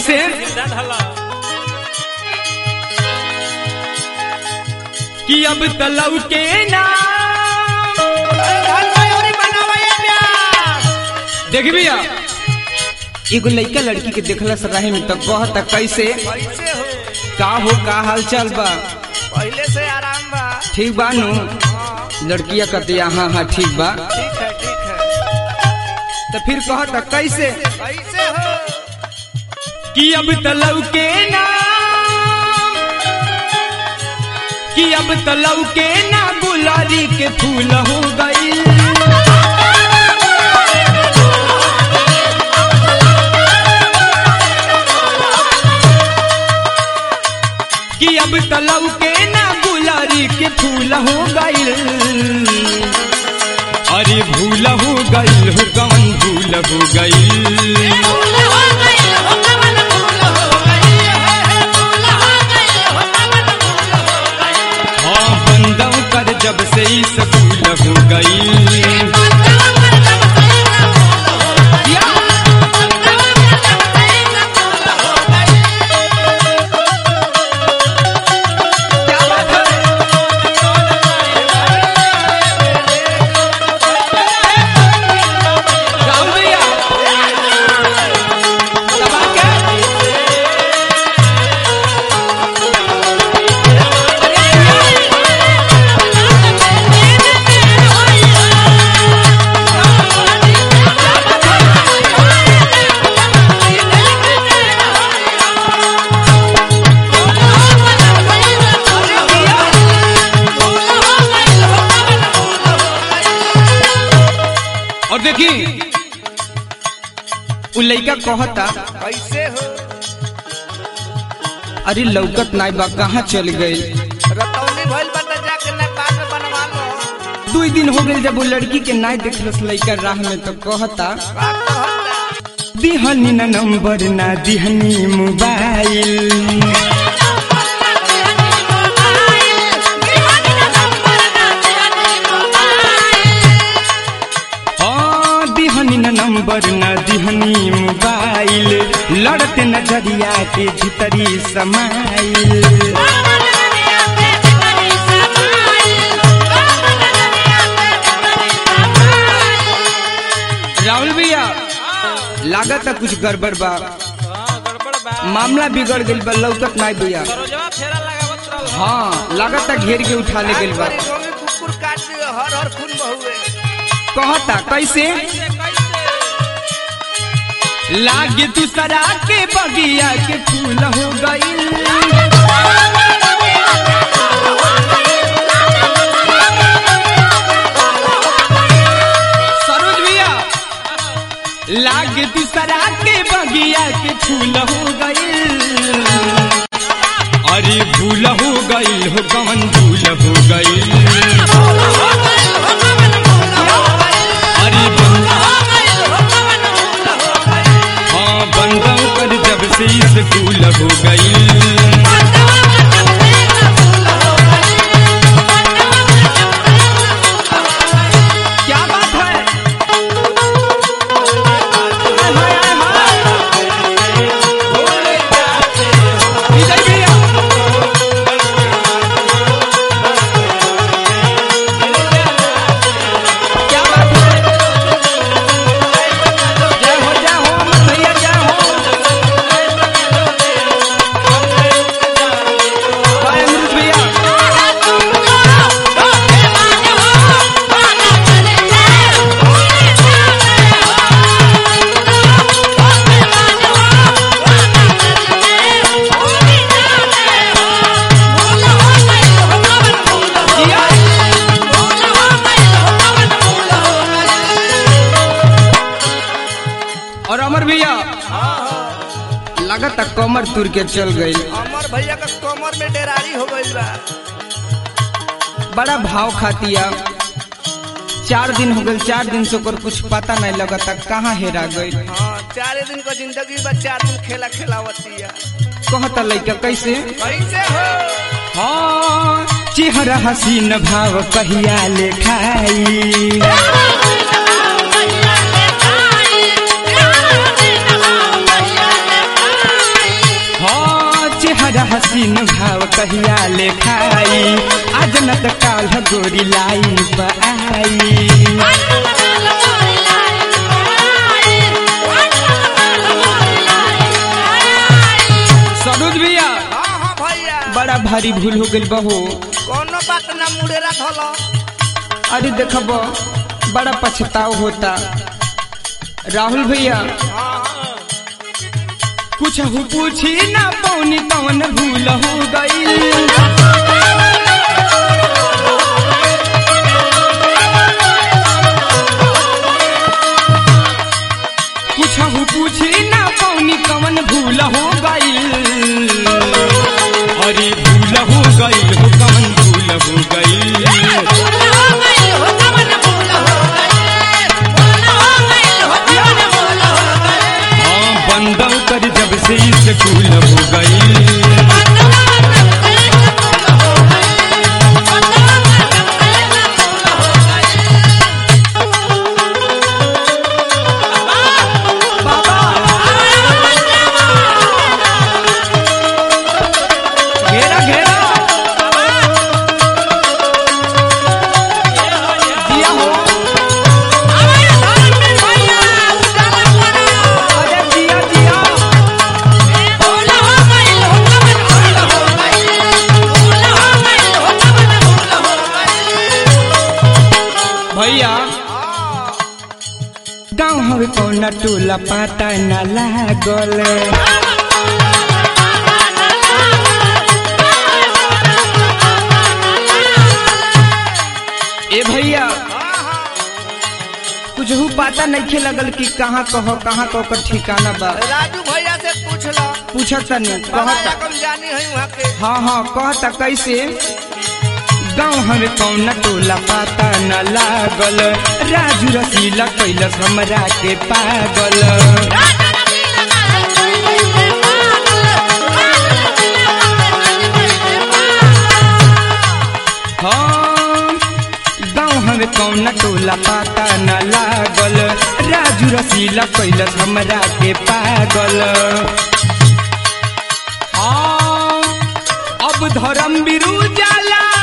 कैसे कि अब तलव के नाम देख भैया एगो लड़का लड़की के देखला से रहे में तो कहता कैसे कैसे हो का हो का हाल चाल बा पहले से आराम बा ठीक बा नु हाँ, लड़किया कहती हाँ हाँ ठीक बा ठीक है ठीक है तो फिर कहता कैसे कैसे हो कि अब तलव के नाम कि अब तलव के ना गुलारी के फूल हो गई कि अब तलव के ना गुलारी के फूल हो गई अरे भूल हो गई हो कौन भूल हो गई हाँ बंदों कर जब से ही सकूल हो गई राहुल भैया दबा के और देखी उ लइका कहता कैसे हो अरे लौकत नाई बा कहाँ चल गई रतौनी भइल बता जाके नेपाल में बनवा लो दू दिन हो गई जब वो लड़की के नाई देखलस लइका राह में तो कहता का कहता दिहनी ना नंबर ना दिहनी मोबाइल हाँ दिहनी ना नंबर ना दिहनी मोबाइल लड़ते नजरिया के भीतरी समाइल राहुल भैया लागत है कुछ गड़बड़ बा मामला बिगड़ गई बा लौकत नाई भैया हाँ लागत है घेर के उठा ले गई बा आज बड़ी गोमी कुकुर काट दियो हर हर खून बहुए कहता कैसे लागे दूसरा के बगिया के फूल हो गई सरोज भैया लागे दूसरा के बगिया के फूल हो गई अरे भूल हो गई हो कौन भूल हो गई अरे बंदा हाँ बंदों पर जब से स्कूल हो गई क्या बात है हाय, हाय, हाय। विजय भैया क्या बात है जय हो जय हो अमर भैया जय हो जय अमृत भैया जिया और अमर भैया लगता कमर तुर के चल गई अमर भैया का कमर में डेरारी हो गइल बा बड़ा भाव खातिया चार दिन हो गए चार दिन से ओकर कुछ पता नहीं लगता कहाँ हेरा गई हाँ चार दिन का जिंदगी बा चार दिन खेला खेलावतिया कहता लइका कैसे कैसे हो हाँ चेहरा हसीन भाव कहिया लेखाई हसीन भाव कहिया ले खाई आज न त काल गोरी लाइन पर आई सरोज भैया हाँ हाँ भैया बड़ा भारी भूल हो गइल बहो कोनो बात ना मुड़ेरा धलो अरे देखब बड़ा पछताव होता राहुल भैया हाँ कुछ हो पूछी ना पौनी कौन भूल हो गई कुछ हो पूछी ना पौनी कौन भूल हो गई अरे भूल हो गई हो कौन भूल हो गई हाँ बंदौ कर जब से स्कूल हो गई घेरा घेरा दिया हो अरे दिया दिया भैया गाँव हवे कौना टोला पाता न लागल ए भैया कुछ हु पता नहीं लगल कि कहाँ कहो कहाँ कहो कर ठिकाना बा राजू भैया से पूछ लो पूछत नहीं बड़ा कहता रकम जानी है वहाँ के हाँ हाँ कहता कैसे गाँव हमें कौन टोला पाता न लागल राजू रसीला कैलस हमरा के पागल हाँ गाँव हमें कौन टोला पाता न लागल राजू रसीला कैलस हमरा के पागल हाँ अब धर्म बिरु जाला